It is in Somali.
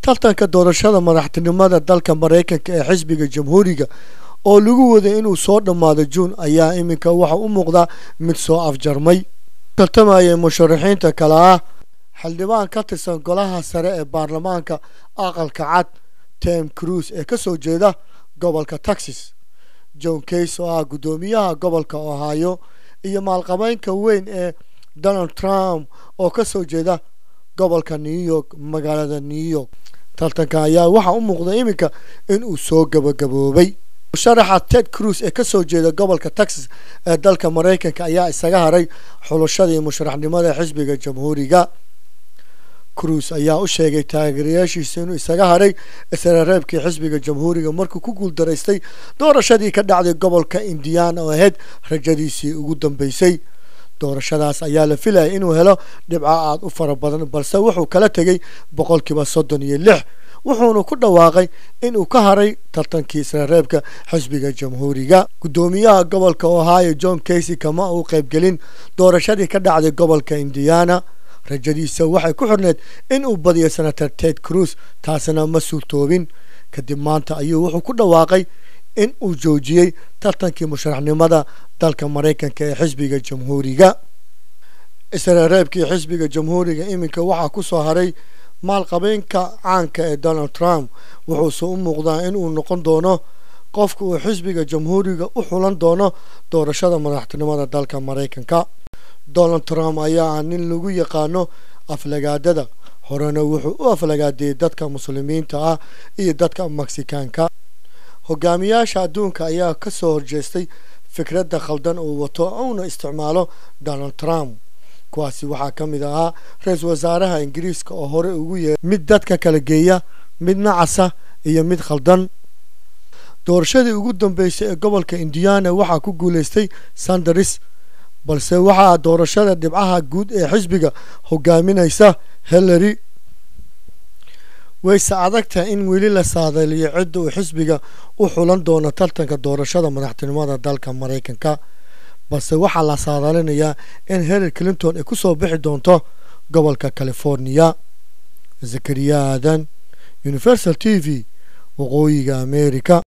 tartanka doorashada madaxtinimada dalka maraykanka ee xisbiga jamhuuriga oo lagu waday inuu soo dhammaado juun ayaa iminka waxa u muuqda mid soo afjarmay tartamayay musharaxiinta kale ah xildhibaan ka tirsan golaha sare ee baarlamaanka aqalka cad tem cruise ee kasoo jeeda gobolka texas john case oo ah guddoomiyaha gobolka ohio iyo maalqabeynka weyn ee donald trump oo kasoo jeeda gobolka new york magaalada new york tartanka ayaa waxaa u muuqda iminka inuu soo gabagaboobay musharaxa ted cruise ee kasoo jeeda gobolka texas ee dalka maraykanka ayaa isaga haray xulashadii musharaxnimada xisbiga jamhuuriga cruise ayaa u sheegay taageerayaashiisa inuu isaga haray isreereebkii xisbiga jamhuuriga markuu ku guuldaraystay doorashadii ka dhacday gobolka indiana oo ahayd rajadiisii ugu dambeysay doorashadaas ayaa la filayay inuu helo dhibco aada u fara badan balse wuxuu kala tegay boqolkiiba soddon iyo lix wuxuuna ku dhawaaqay inuu ka haray tartankii isreereebka xisbiga jamhuuriga guddoomiyaha gobolka ohio john casey kama uu qaybgelin doorashadii ka dhacday gobolka indiana rajadiisa waxay ku xirneed in uu badiyo senator ted cruise taasina ma suurtoobin kadib maanta ayuu wuxuu ku dhawaaqay in uu joojiyey tartankii musharaxnimada dalka maraykanka ee xisbiga jamhuuriga isreereebkii xisbiga jamhuuriga iminka waxaa ku soo haray maalqabeynka caanka ee donald trump wuxuuse u muuqdaa in uu noqon doono qofka uu xisbiga jamhuuriga u xulan doono doorashada madaxtinimada dalka maraykanka donald trump ayaa ah nin lagu yaqaano aflagaadada horena wuxuu u aflagaadeeyey dadka muslimiinta ah iyo dadka meksikaanka hogaamiyaasha adduunka ayaa ka soo horjeestay fikradda khaldan uu wato uuna isticmaalo donald trump kuwaasi waxaa ka mid ahaa ra-iisul wasaaraha ingiriiska oo hore ugu yeeray mid dadka kala geeya mid nacasa iyo mid khaldan doorashadii ugu dambeysay ee gobolka indiana waxaa ku guuleystay sanders balse waxaa doorashada dhibcaha guud ee xisbiga hogaaminaysa hillary wayse adagtahay in weli la saadaliyo cidda uu xisbiga u xulan doono tartanka doorashada madaxtinimada dalka maraykanka balse waxaa la saadalinayaa in hillary clinton ay kusoo bixi doonto gobolka california zakariya aadan universal t v waqooyiga america